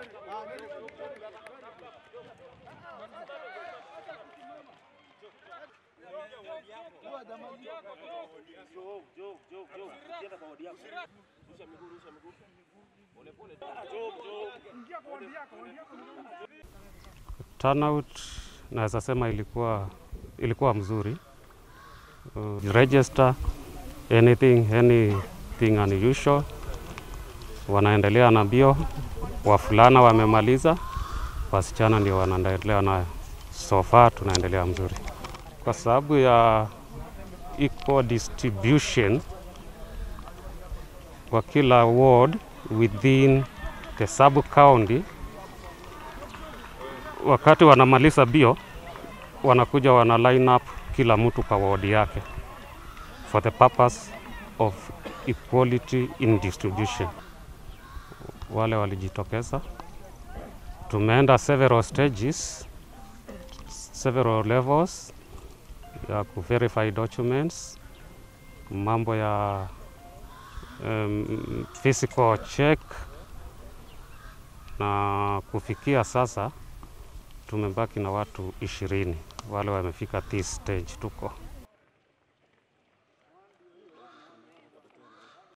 Turnout naweza sema ilikuwa, ilikuwa mzuri. Uh, register anything anything unusual, wanaendelea na mbio. Wavulana wamemaliza, wasichana ndio wanaendelea nayo. So far tunaendelea mzuri kwa sababu ya equal distribution kwa kila ward within the sub county. Wakati wanamaliza bio, wanakuja wana line up kila mtu kwa ward yake for the purpose of equality in distribution. Wale walijitokeza, tumeenda several stages, several levels ya ku verify documents, mambo ya um, physical check na kufikia sasa tumebaki na watu ishirini wale wamefika this stage tuko